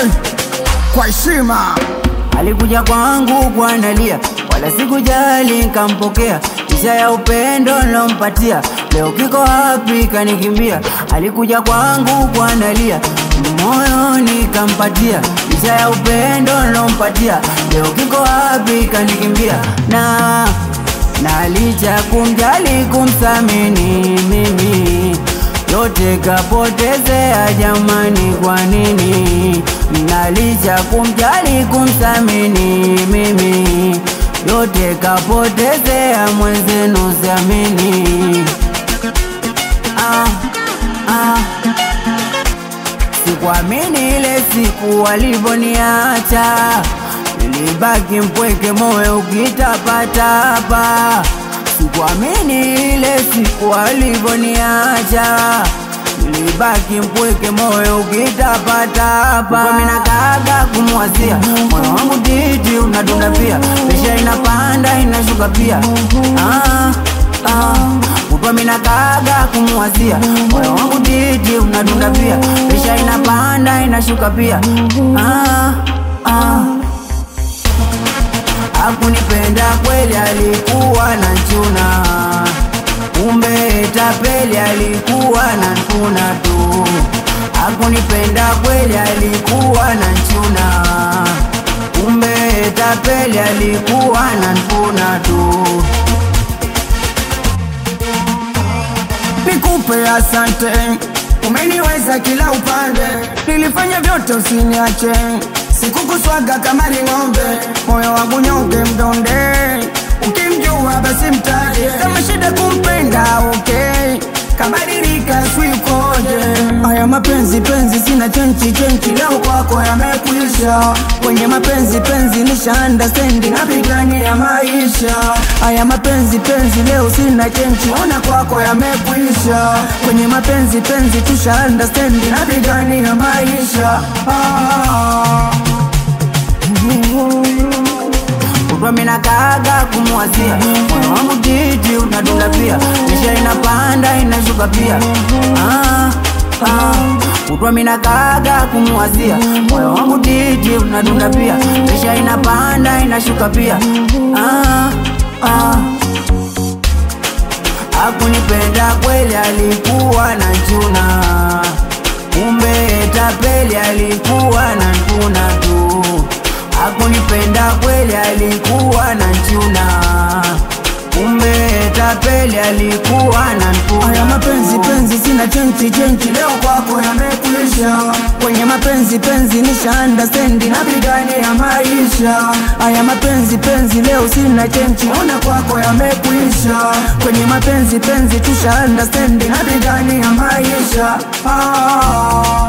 Joy kwa heshima Alikuja kwangu kwa nalia, wala sikujali nkampokea, isha ya upendo nilompatia, leo kiko wapi kanikimbia. Alikuja kwangu kwa nalia, moyo nikampatia, isha ya upendo nilompatia, leo kiko wapi kanikimbia. Na na licha kumjali kumthamini mimi yote kapotezea jamani, kwa nini? Na licha kumjali kumthamini mimi yote kapotezea mwenzenu, siamini. Ah, ah. Sikuamini ile siku walivoniacha, nilibaki mpweke, moyo ukitapatapa. Sikuamini ile siku walivoniacha, nilibaki mpweke, moyo ukitapatapa. Mimi nakaga kumwazia, moyo wangu titi unadunda pia, presha inapanda inashuka pia. Ah, ah. Kutwa mina kaga kumwazia moyo wangu titi unadunda pia, presha inapanda inashuka pia. Ah, ah. Hakunipenda kweli, alikuwa na chuna, kumbe tapeli, alikuwa na nkuna tu. Hakunipenda kweli, alikuwa na chuna, kumbe tapeli, alikuwa na nkuna tu. nikupe asante, umeniweza kila upande, nilifanya vyote usiniache, sikukuswaga kama ni ng'ombe, moyo wangu nyonge mdonde, ukimjua basi mtaje, kama shida kumpenda okay, kabadilika swikoje, haya mapenzi penzi sina chenchi chenchi, leo kwako yamekuisha, kwenye mapenzi penzi nisha understand, napigania maisha, haya mapenzi penzi leo sina chenchi, ona kwako yamekuisha, kwenye mapenzi penzi tusha understand, napigania maisha ah. Kutwa mina kaga kumwazia moyo wangu titi unadunda pia, presha inapanda inashuka pia. Ah, ah. Kutwa mina kaga kumwazia moyo wangu titi unadunda pia, presha inapanda inashuka pia. Ah, ah. Hakunipenda kweli, alikuwa na chuna, kumbe tapeli, alikuwa na nkuna tu. Hakunipenda kweli, alikuwa na chuna, kumbe tapeli, alikuwa na nkuna Haya mapenzi tu. penzi sina chenchi chenchi, leo kwako yamekuisha. Kwenye mapenzi penzi nisha understand, napigania maisha. Haya mapenzi penzi leo sina chenchi, ona kwako yamekuisha. Kwenye mapenzi penzi tusha understand, napigania maisha ah.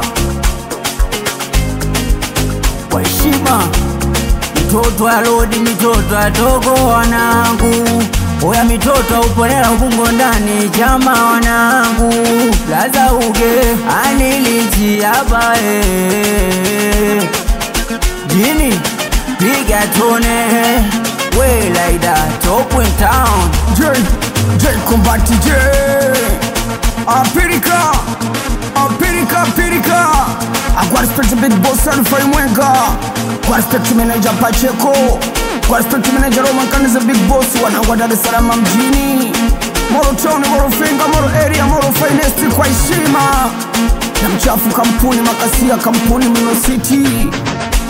kwa heshima mitoto ya lodi mitoto ya togo wanangu oya mitoto uponela ubungo ndani chama wanangu laza uge anilichiapa eh. jini piga tone we laida top in town J, J Kombati J Apirika Apirika Apirika Kwa respect big boss Alfa Mwenga Kwa respect manager Pacheco Kwa respect manager Roman Kaniza big boss Wanangwa Dar es Salaam mjini Moro Town, Moro Finga, Moro Area, Moro Finest kwa heshima na mchafu kampuni makasia kampuni Mino City